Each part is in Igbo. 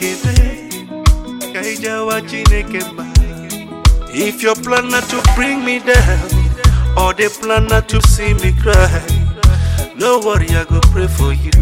ekele ka ijawa chineke mma if your plan not to bring me down or the plan not to see me cry no worry i go pray for you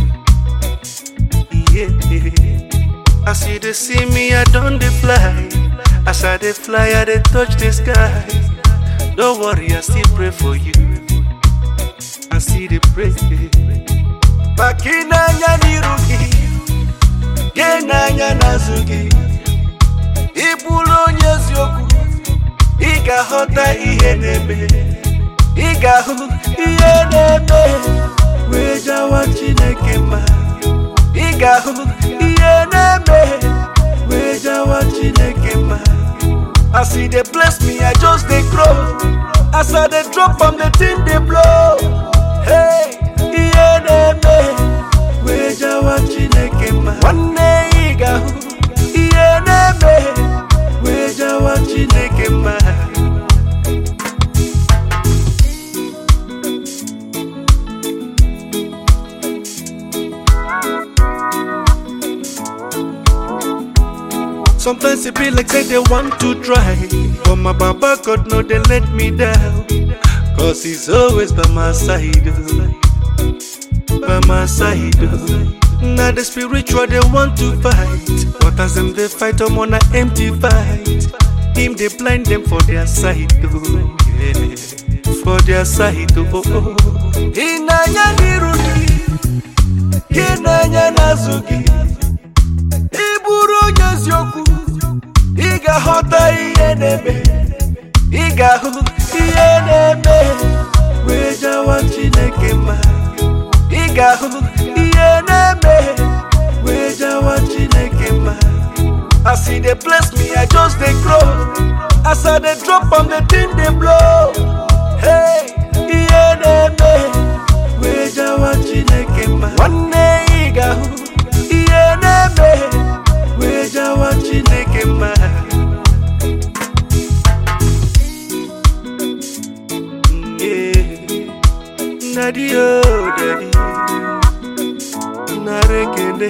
yeah as you dey see me i don dey fly as i dey fly i dey touch the sky no worry i still pray for you i still dey pray maka ịnanya n'iru gị gị n'anya n'azụ gị ị bụrụ onye eziokwu ị ga-aghọta ihe na-eme ị ga-ahụ ihe na-eme wee jawa chineke mma ị ga-ahụ ihe na-eme wee jawa chineke mma as e dey bless me i just dey grow as i dey drop am the thing dey blow hey ihe na-eme wee jawa chineke mma nwanne ị ga-ahụ ihe na-eme wee jawa chineke mma Sometimes it be like say they want to try But my baba God no they let me down Cause he's always by my side oh. By my side oh. Now the spiritual they want to fight But as them they fight I'm on an empty fight Him they blind them for their side oh. yeah. For their side oh, oh. Inanya nirugi Inanya nazugi ị bụrụ onye eziokwu ị ga-aghọta ihe na-eme ị ga-ahụ ihe na-eme wee jawa chineke mma ị ga-ahụ ihe na-eme wee jawa chineke mma as e dey bless me i just dey grow as i dey drop am the thing dey blow hey ihe na-eme wee jawa chineke mma nwanne ị ga-ahụ ihe na-eme wee jawa chineke mma Daddy, oh, daddy, narekele,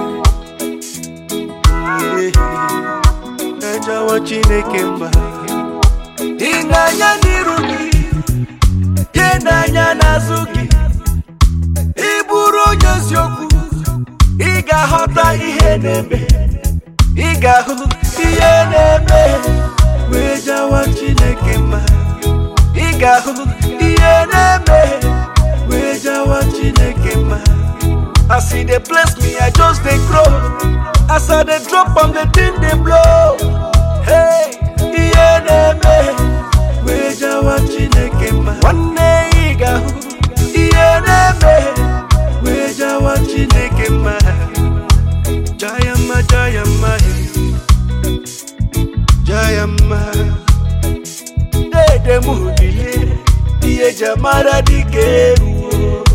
yeah, najawa chineke mma. Ịnanya n'iru gị, gị n'anya n'azụ gị, ị bụrụ onye eziokwu, ị ga-aghọta ihe na-eme, ị ga-ahụ ihe na-eme, wee jawa chineke mma. ị ga-ahụ ihe na-eme wee jawa chineke mma as e dey bless me i just dey grow as i dey drop am the thing dey blow hey ihe na-eme wee jawa chineke mma nwanne ị ga-ahụ ihe na-eme wee jawa chineke mma jaya mma jaya mma jaya mma dede m bilie ihe eji amara dịka eruo